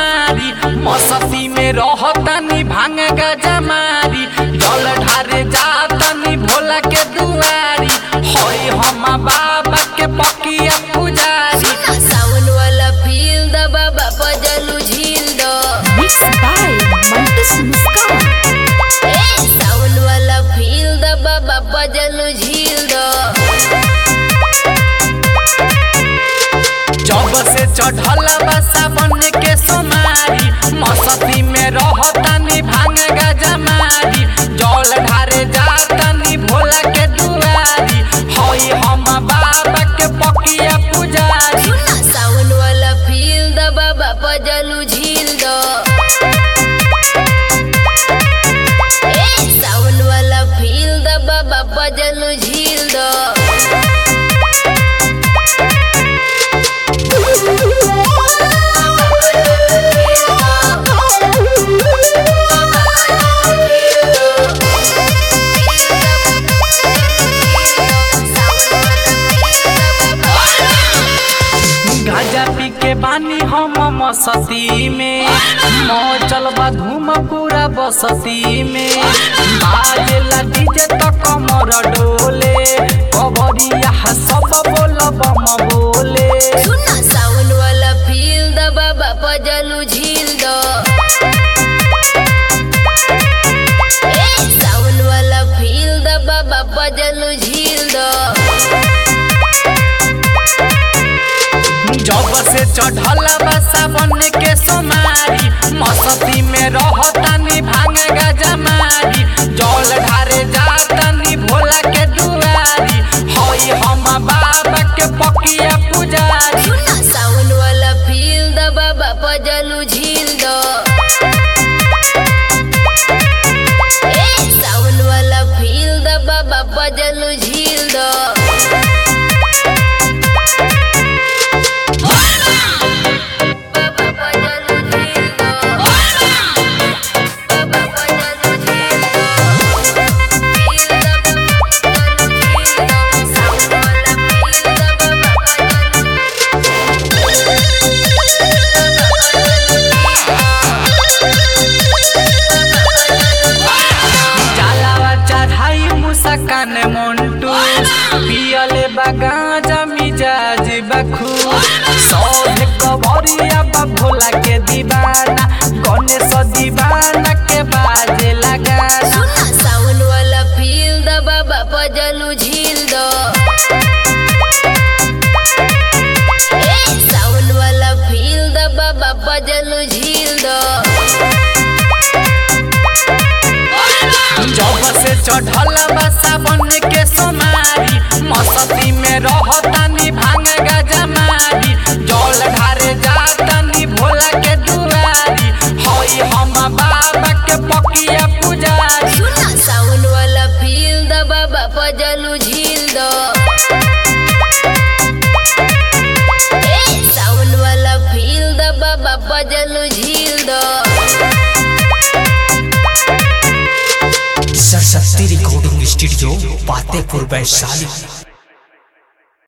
सोमारी मसती में रहतनी भांग गजमारी जल ढारे जातनी भोला के दुआरी होई हम बाबा के पकिया पुजारी सावन वाला फील द बाबा पजलू झील दो Mixed by Mantis Muskan. ए सावन वाला फील द बाबा पजलू झील दो जब से चढ़ल बा सावन के सोमारी मसती में रहतनी भांग गजमारी जल ढारे जातनी भोला के दुआरी होई हम बाबा के पकिया पुजारी सावन वाला फील द बाबा पजलू झील दो ए सावन वाला फील द बाबा पजलू झील दो गाजा पी के बानी हम मसती में मचल बा धूम पूरा बसती में बाजेला डीजे तो कमर डोले कबरिया सब बोल बम बोले सुना सावन वाला फील द बाबा पजलू झील दो ए सावन वाला फील द बाबा पजलू झील दो जब से चढ़ल बा सावन के सोमारी मसती में रहतनी भांग गजमारी जल ढारे जातनी भोला के दुआरी होई हम बाबा के पकिया पुजारी सुना सावन वाला फील द बाबा पजलू झील दो ए सावन वाला फील द बाबा पजलू झील दो बाबा पजलू झील दो बाबा पजलू झील दो फील द बाबा पजलू झील दो सावन वाला फील द बाबा पजलू चालावा चढ़ाई मुसकान मोन्टू पियले बगा मिजाज बखू सब कबरिया बा भोला के दीवाना गणेश दीवाना के बाजे लगा सुना सावन वाला फील द बाबा पजलू झील दो ए सावन वाला फील द बाबा पजलू झील दो जब से चढ़ल बा सावन के सोमारी मसती में रहतनी भांग गजमारी जल ढारे जातनी भोला के दुआरी होई हम बाबा के पकिया पुजारी सुना सावन वाला फील द बाबा पजलू झील दो ए सावन वाला फील द बाबा पजलू झील दो सरस्वती रिकॉर्डिंग स्टूडियो पातेपुर वैशाली